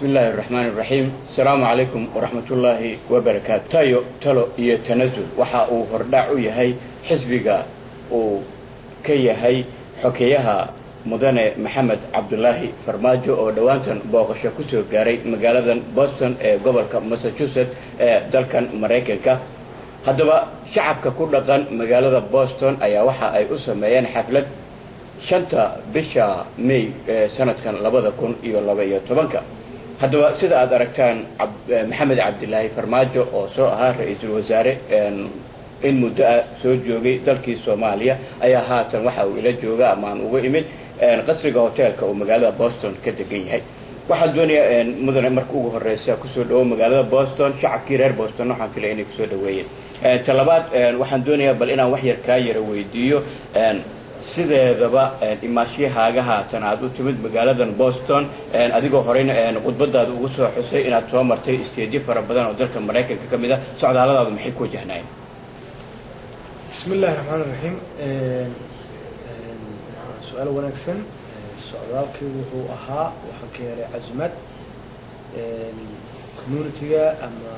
bismi illaahi araxmaan iraxiim asalaamu calaykum waraxmatullaahi wabarakaatu tayo talo iyo tanasul waxa uu hordhac u yahay xisbiga uu ka yahay xokeyaha mudane maxamed cabdulaahi farmaajo oo dhowaantan booqasho kusoo gaaray magaaladan boston ee gobolka massachusetts ee dalkan maraykanka haddaba shacabka ku dhaqan magaalada boston ayaa waxa ay u sameeyeen xaflad shanta bisha may ee sanadkan labada kun iyo laba iyo tobanka haddaba sida aad aragtaan maxamed cabdilaahi farmaajo oo soo ahaa ra-iisul wasaare in muddo ah soo joogay dalkii soomaaliya ayaa haatan waxa uu ila jooga ama aan uga imid qasriga hoteelka uu magaalada boston ka degan yahay waxaan doonayaa mudane marka ugu horeysa kusoo dhawo magaalada boston shacabkii reer boston waxaan filay inay kusoo dhaweeyeen talabaad waxaan doonayaa bal inaan wax yar kaa yara weydiiyo sideedaba imaashiyahaaga haatan aad u timid magaaladan boston adigoo horeyna khudbadaada ugu soo xusay inaad soo martay isteedyo fara badan oo dalka maraykanka ka mid a socdaalladaadu maxay ku wajahnaayeen bismi illaahi raxmaan iraxiim su-aal wanaagsan socdaalkii wuxuu ahaa waxaan ka helay casumaad communitiga ama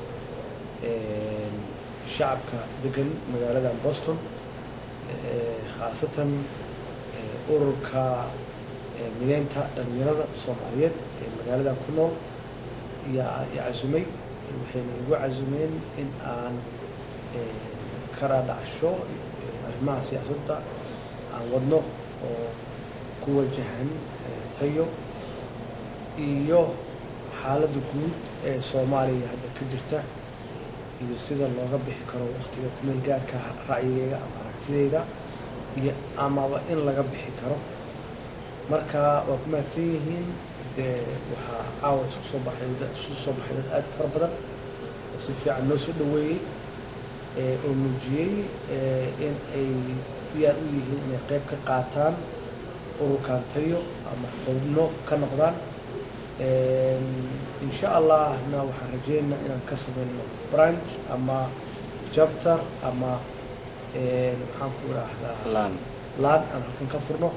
shacabka degan magaaladan boston khaasatan ururka mideynta dhalinyarada soomaaliyeed ee magaaladan ku nool yaa i casumay waxayna igu casumeen in aan kala dhacsho arrimaha siyaasadda aan wadno oo ku wajahan tayo iyo xaaladda guud ee soomaaliya hadda ka jirta iyo sida looga bixi karo waktiga kumeel gaarka ra'yigeyga ama aragtideyda iyo amaba in laga bixi karo marka waa ku mahadsan yihiin dee waxaa caawa isku soo baxay isku soo baxay dad aad u fara badan oo si fiican noo soo dhaweeyey oo muujiyey in ay diyaar u yihiin inay qayb ka qaataan ururkan tayo ama xubno ka noqdaan insha allahna waxaan rajeynaynaa inaan ka samayno branch ama chapter ama maxaan ku idhaahdaa laan laan aan halkan ka furno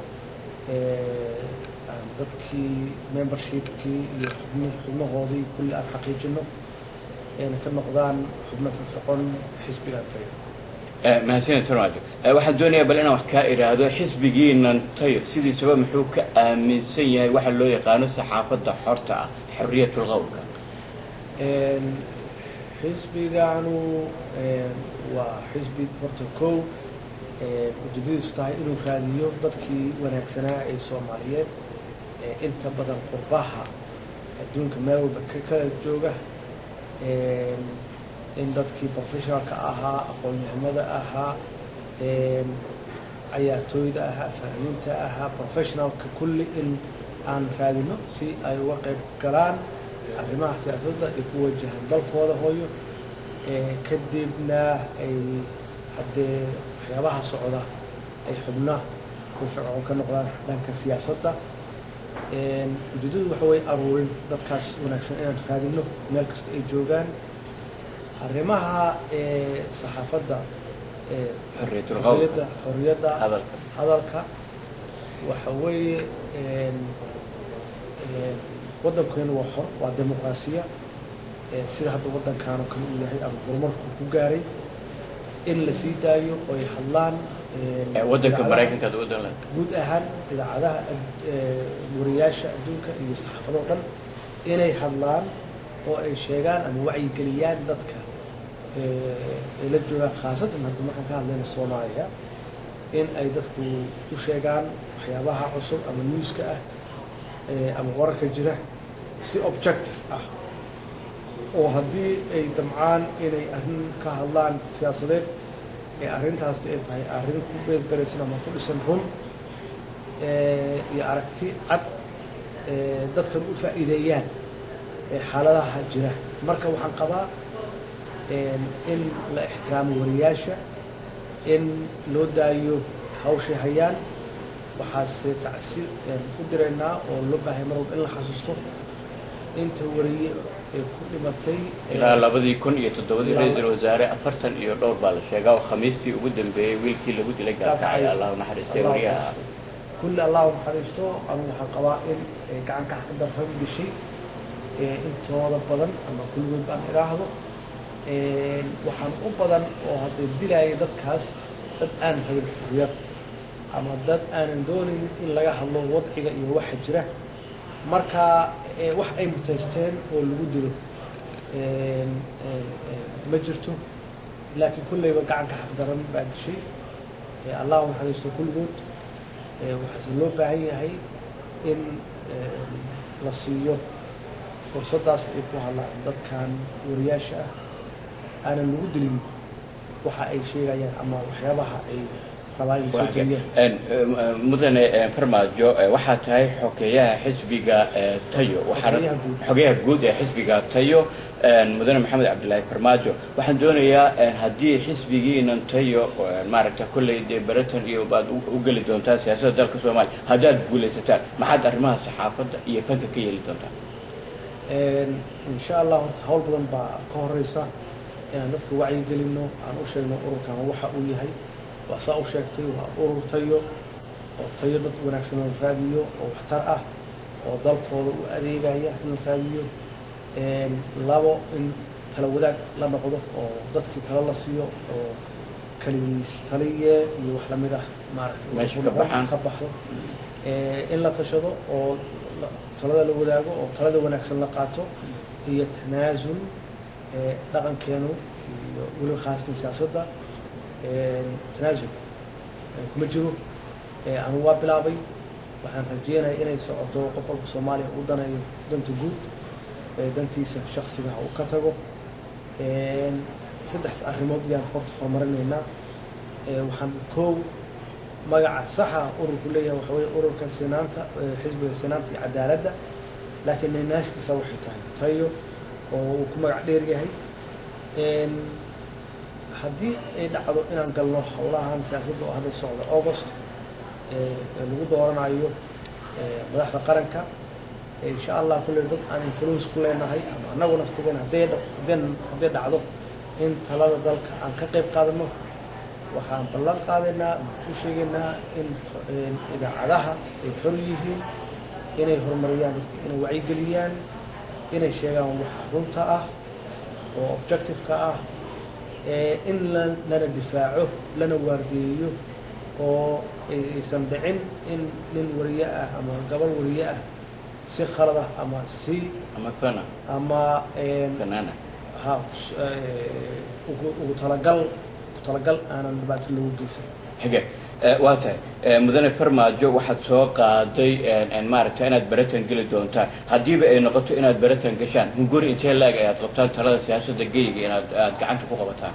aan dadkii membershipkii iyo xubn xubnahoodii kulli aan xaqiijino ayna ka noqdaan xubno firfircoon xisbigan tayo mahadsaned farmaajo waxaan doonayaa bal inaan wax kaa iraahdo xisbigiinan tayo sidiisaba muxuu ka aaminsan yahay waxa loo yaqaano saxaafadda xorta ah xorriyatul qowlka xisbiganu waa xisbi horta kow ujeedadiisu tahay inuu raadiyo dadkii wanaagsanaa ee soomaaliyeed ee inta badan qurbaha adduunka meel walba ka kala jooga in dadkii professionalka ahaa aqoon-yahanada ahaa cayaartooyda ahaa fanaaniinta ahaa professionalka kulli in aan raadino si ay uga qayb galaan arrimaha siyaasadda ay ku wajahaan dalkooda hooyo kadibna ay haddee waxyaabaha socda ay xubna ku fircoon ka noqdaan dhanka siyaasadda ujeedadu waxa weye aruurin dadkaas wanaagsan inaan raadino meel kasta ay joogaan arrimaha saxaafadda xorriyatul qowlka xorriyadda xorriyadda hadalka hadalka waxa weeye waddankeenu waa xor waa dimuqraasiya sida hadda waddankaano kale uu yahay ama horumarku ku gaaray in la sii daayo oo ay hadlaan waddanka idaacadaha- maraykanka ad wadan lahayd guud ahaan idaacadaha wariyaasha adduunka iyo saxaafadoo dhan inay hadlaan oo ay sheegaan ama wacyigeliyaan dadka ay la joogaan khaasatan hadda markaan ka hadlayno soomaaliya in ay dadku u sheegaan waxyaabaha cusub ama newska ah ama wararka jira si objective ah oo haddii ay damcaan inay arrin ka hadlaan siyaasadeed ee arrintaasi ay tahay arrin ku beesgaraysan ama ku dhisan run iyo aragti cad dadkan u faa'iideeyaan xaaladaha jira marka waxaan qabaa in la ixtiraamo wariyaasha in loo daayo hawshay hayaan waxaase tacsi u diraynaa oo loo baahay mar walba in la xasuusto inta wariye ee ku dhimatay ilaa labadii kun iyo toddobadii Ilaa- ra-iisul wasaare afartan iyo dhowr baa la sheegaa oo khamiistii ugu dambeeyey wiilkii lagu dilay gaalkacay allahu naxariistay Allah wariyaha naxariisto. kulli allah naxariisto anigu waxaan qabaa in ay gacan ka xaqdaran dishay intooda badan ama kulligood baan idhaahdo waxaan u badan oo haddee dilaaya dadkaas dad aan rabin xurriyad ama dad aanan doonaynin in laga hadlo wadciga iyo waxa jira marka wax ay mutaysteen oo lagu dilo ma jirto laakiin kulleyba gacanka xaqdaran baa dishay allahu naxariisto kulligood waxaase loo baahan yahay in la siiyo fursaddaas ay ku hadlaan dadkan wariyaasha ah aanan lagu dilin waxa ay sheegayaan ama waxyaabaha ay rabaan inay soo geliyaan mudane farmaajo waxaa tahay xogeeyaha xisbiga tayo Xogeyaha guud. xogeyaha guud ee xisbiga tayo mudane maxamed cabdilaahi farmaajo waxaan doonayaa haddii xisbigiinan tayo maaragta kolley dee baratan iyo baad u u geli doontaan siyaasadda dalka soomaaliya haddaad guulaysataan maxaad arrimaha saxaafadda iyo fanka ka yeeli doontaan insha allah horta hawl badan baa ka horeysa inaan dadka wacyi gelino aan u sheegno ururkan waxa uu yahay waa saa u sheegtay waa urur tayo oo tayo dad wanaagsan la raadiyo oo waxtar ah oo dalkooda u adeegaya in la raadiyo labo in tala wadaag la noqdo oo dadkii talo la siiyo oo kaligiis taliye iyo wax lamid ah maaragtay Meesha ka baxaan. ka baxdo in la tashado oo la- talada la wadaago oo talada wanaagsan la qaato iyo tanaasul ee, dhaqankeenu iyo weliba khaasatan siyaasadda ee, tanaasul ee, kuma jiro ee, anigu waa bilaabay waxaan rajeynaya inay socoto qof walba soomaaliya u danayo danta guud ee, dantiisa shaksiga ha uu ka tago Een, saddex arrimood yaan horta horumarinaynaa Ee, waxaan koow magaca saxa ururku leeyahay waxa weye ururka sinaanta ee, xisbiga sinaanta iyo cadaaladda laakiin ninaastiisa waxay tahay tayo oo uu ku magac dheer yahay Een, haddii ay dhacdo inaan galno howlahan siyaasadda oo hadda socda august ee ee lagu dooranayo ee, madaxda qaranka ee, insha allah kulley dad aan influence ku leenahay ama annagu naftigeena hadday dha- haddeen- hadday dhacdo in talada dalka aan ka qayb qaadano waxaan ballan qaadaynaa u sheegaynaa in xo- een idaacadaha ay xor yihiin inay horumariyaan dadka inay wacyigeliyaan inay sheegaan waxa runta ah oo objective-ka ah ee in la- lana difaaco lana waardeeyo oo aysan dhicin in nin wariye ah ama gabal wariye ah si khalad ah ama si ama fana ama een, fanaana ha s- ee, ugu ugu talagal ugu talagal aanan dhibaato lagu geysan xige Eh, waa tahay Eh, mudane farmaajo waxaad soo qaaday eh, eh, maaragta inaad baratan geli doontaan haddiiba ay noqoto inaad baratan gashaan hunguri intee laag ayaad qabtaan talada siyaasadda geyga inaad aad gacanta ku qabataan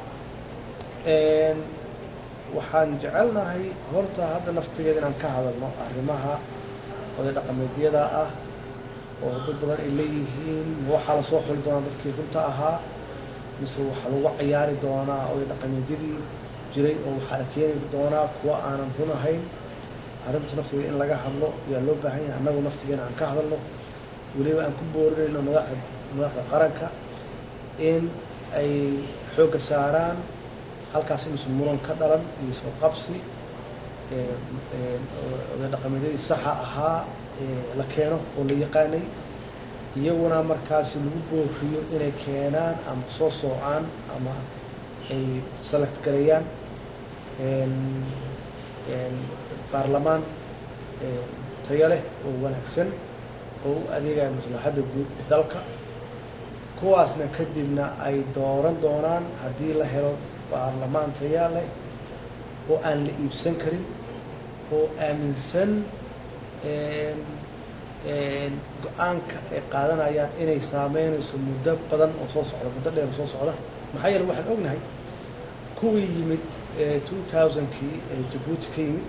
Een, waxaan jecelnahay horta hadda naftigeeda inaan ka hadalno arrimaha oday dhaqameedyada ah oo dad badan ay leeyihiin ma waxaa lasoo xuli doonaa dadkii runta ahaa mise waxaa lagu cayaari doonaa oday dhaqameedyadii jiray oo waxaa la keeni doonaa kuwa aanan run ahayn arrintaas naftigeeda in laga hadlo yaa loo baahan yahay annagu naftigeena aan ka hadalno weliba aan ku boorinayno madaxda madaxda qaranka in ay xoogga saaraan halkaas inuusan muran ka dhalan iyo soo qabsi ee, ee, oday dhaqameedyadii saxa ahaa ee la keeno oo la yaqaanay iyaguna markaasi lagu booriyo inay keenaan ama soo soocaan ama ay select gareeyaan een, een, baarlamaan een, tayo leh oo wanaagsan oo u adeegaya maslaxadda guud ee dalka kuwaasna kadibna ay dooran doonaan haddii la helo baarlamaan tayaa leh oo aan la iibsan karin oo aaminsan een, een, go-aanka ay qaadanayaan inay saameynayso muddo badan oo soo socda muddo dheer oo soo socda maxaa yeele waxaan ognahay kuwii yimid ee 2000kii ee jabuuti ka yimid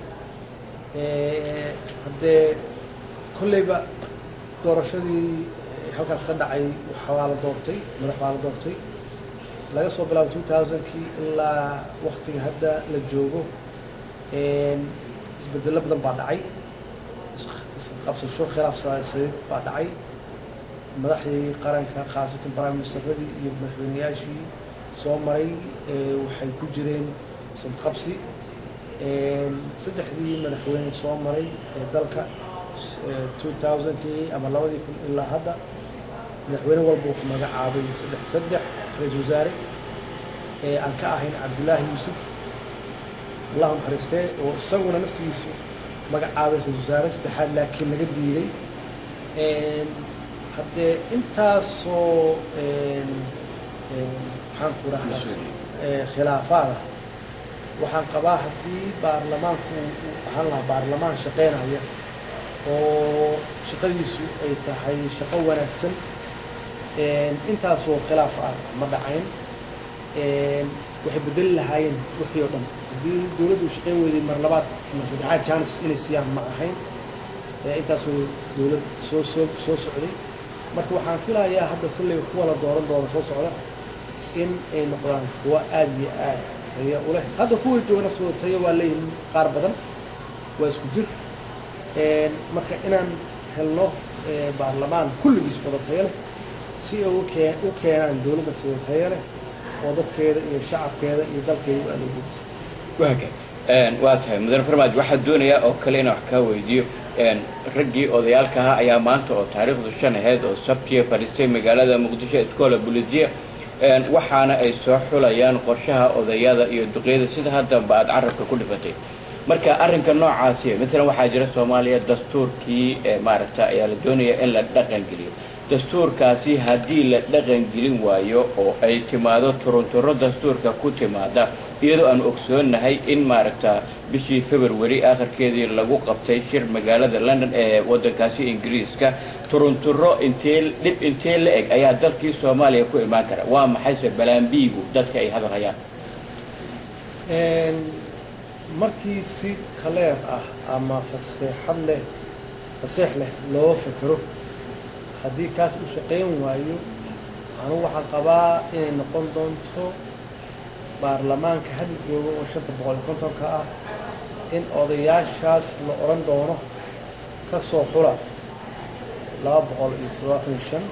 ee, haddee kolleyba doorashadii ee, halkaas ka dhacay waxaa la doortay madax baa la doortay laga soo bilaabo 2000kii ilaa waktiga hadda la joogo een, isbedello badan baa dhacay is- isqabsasho khilaaf siyaasadeed baa dhacay madaxdii qaranka khaasatan prime ministeradii iyo madaxweyneyaashii soo maray ee, waxay ku jireen isqabsi Een, saddexdii madaxweyne soo maray ee dalka s- ee, 2000kii ama labadii kun ilaa hadda madaxweyne walba wuxuu magacaabay saddex saddex ra-iisul wasaare ee aan ka ahayn cabdullaahi yuusuf allahu naxariistee oo isaguna naftigiisu magacaabay ra-isul wasaare saddexaad laakiin laga diiday haddee intaasoo maxaan ku rahdaa khilaafaada waxaan qabaa haddii baarlamaanku uu ahaan lahaa baarlamaan shaqeynaya oo shaqadiisu ay tahay shaqo wanaagsan intaasoo khilaaf ah ma dhacayn waxay bedeli lahaayeen wixii oo dhan haddii dowladdu shaqeyn weyday mar labaad mar saddexaad jaanis inay siiyaan ma ahayn intaasoo dowlad soo soo soo socday marka waxaan filayaa hadda kolley kuwa la dooran doono soo socda in ay noqdaan kuwa aada iyo aad tayo u leh hadda kuwa jooga naftooda tayo waa leeyihin qaar badan waa isku jir marka inaan helno baarlamaan kulligiis wada tayo leh si ay ukee u keenaan dowladda sida tayo leh oo dadkeeda iyo shacabkeeda iyo dalkeeda u adeegeysa waaka waa tahay mudane farmaajo waxaa doonayaa oo kale inaan wax kaa weydiiyo raggii odayaalka ahaa ayaa maanta oo taariikhdu shan ahayd oo sabtiya fadhiistay magaalada muqdisho iskoola bulidiya waxaana ay soo xulayaan qorshaha odayada iyo duqeyada sida haddaba aad carabka ku dhifatay marka arrinka noocaasi maalan waxaa jira soomaaliya dastuurkii maaragta ayaa la doonaya in la dhaqan geliyo dastuurkaasi haddii la dhaqan gelin waayo oo ay timaado turunturo dastuurka ku timaada iyadoo aan ogsoonnahay in maaragta bishii february akhirkeedii lagu qabtay shir magaalada london ee waddankaasi ingiriiska turunturo intee dhib intee la eg ayaa dalkii soomaaliya ku imaan kara waa maxayse balaambiigu dadka ay hadalhayaan markii si kaleer ah ama faseexad leh faseex leh loo fekero haddii kaas u shaqayn waayo anugu waxaan qabaa inay noqon doonto baarlamaanka hadda jooga oo shanta boqol iyo kontonka ah in odayaashaas la odhan doono ka soo xula laba boqol iyo toddobaatan iyo shan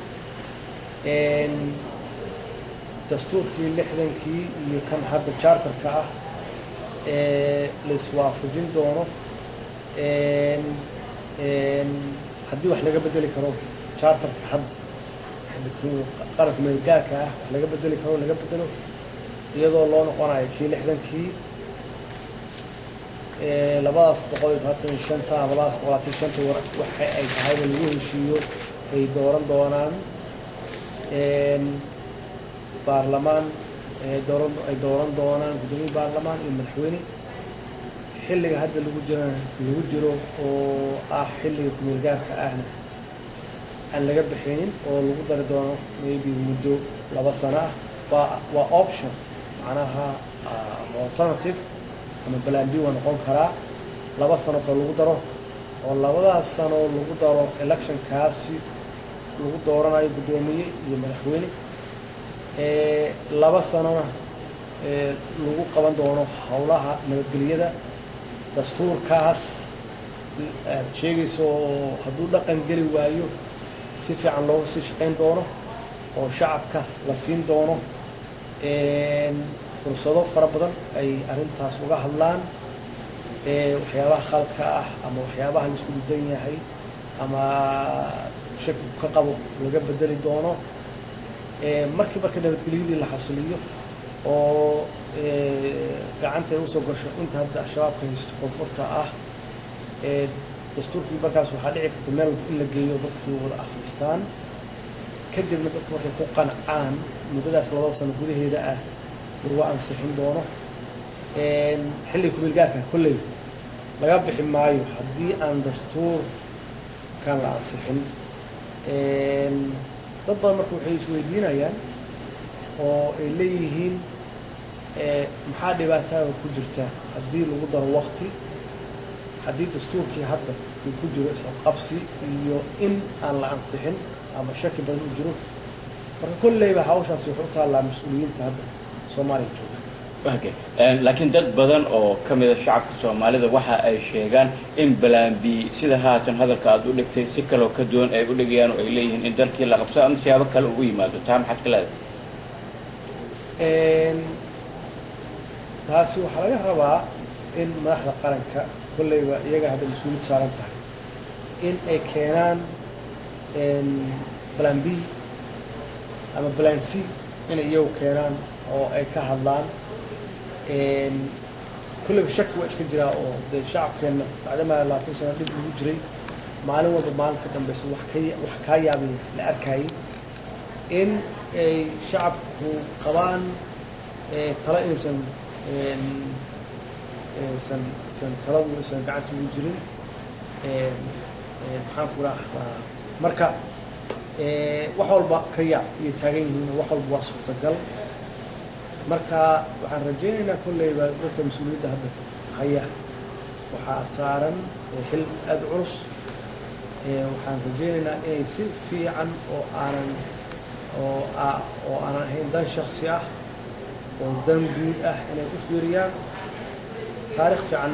dastuurkii lixdankii iyo kan hadda charterka ah ee la iswaafajin doono haddii wax laga bedeli karo charterka hadda qaranka meelgaarka ah wax laga bedeli karo laga bedelo iyadoo loo noqonayo kii lixdankii labadaas boqol iyo todobaatan iyo shanta ama labadaas boqol labaatan iyo shanta waxa ay tahayba lagu heshiiyo ay dooran doonaan baarlamaan dooran ay dooran doonaan guddoomiye baarlamaan iyo madaxweyne xilliga hadda lagu jira lagu jiro oo ah xilliga kumeelgaarka ahna aan laga bixinin oo lagu dari doono maybe muddo laba sano ah waa waa option macnaha ama alternative ama balan b waa noqon karaa laba sano kale lagu daro oo labadaas sano lagu daro electionkaasi lagu dooranayo guddoomiye iyo madaxweyne laba sanona lagu qaban doono howlaha nabadgelyada dastuurkaas aad sheegayso oo hadduu dhaqan geli waayo si fiican looga sii shaqayn doono oo shacabka la siin doono fursado fara badan ay arrintaas uga hadlaan waxyaabaha khaladka ah ama waxyaabaha la isku dudan yahay ama shakigu ka qabo laga bedeli doono markii marka nabadgelyadii la xasiliyo oo gacanta ay usoo gasho inta hadda al-shabaabka haysto koonfurta ah dastuurkii markaas waxaa dhici karta meel in la geeyo dadkii wada akhristaan kadibna dadka markay ku qancaan muddadaas labada sano gudaheeda ah warwa ansixin doono xilliga kumeelgaarka kolley laga bixi maayo haddii aan dastuurkan la ansixin dad badan marka waxay isweydiinayaan oo ay leeyihiin maxaa dhibaataada ku jirta haddii lagu daro wakti haddii dastuurkii hadda uu ku jiro isqabsi iyo in aan la ansixin ama shaki badan u jiro marka kolleyba hawshaasi waxay u taallaa mas-uuliyiinta hadda soomaaliya jooga laakiin dad badan oo ka mida shacabka soomaalida waxa ay sheegaan in balambi sida haatan hadalka aad u dhigtay si kaloo ka duwan ay u dhigayaan oo ay leeyihiin in dalkii la qabso ama siyaabo kale ugu yimaado taa maxaad ka leedahay taasi waxaa laga rabaa in madaxda qaranka kolleyba iyaga hadda mas-uuliyad saaran tahay in ay keenaan plan b ama plan c inay iyagu keenaan oo ay ka hadlaan kulleyba shaki waa iska jiraa oo dee shacabkeenna bacdamaa labaatan sano dhib ugu jiray maalin walba maalinta ka dambeysa wax ka wax kaa yaabay la arkayay in ay shacabku qabaan talo inaysan san san taladu aysan gacanta ugu jirin maxaan ku rahdaa marka wax walba ka yaab iyay taagan yihiin wax walba waa suurtagal marka waxaan rajaynaynaa kolleyba dadka mas-uuliyadda hadda haya waxaa saaran xil aada culus waxaan rajaynaynaa inay si fiican oo aanan oo oo aanan ahayn dan shaksi ah oo dan guud ah inay u fiiriyaan taarikh fiican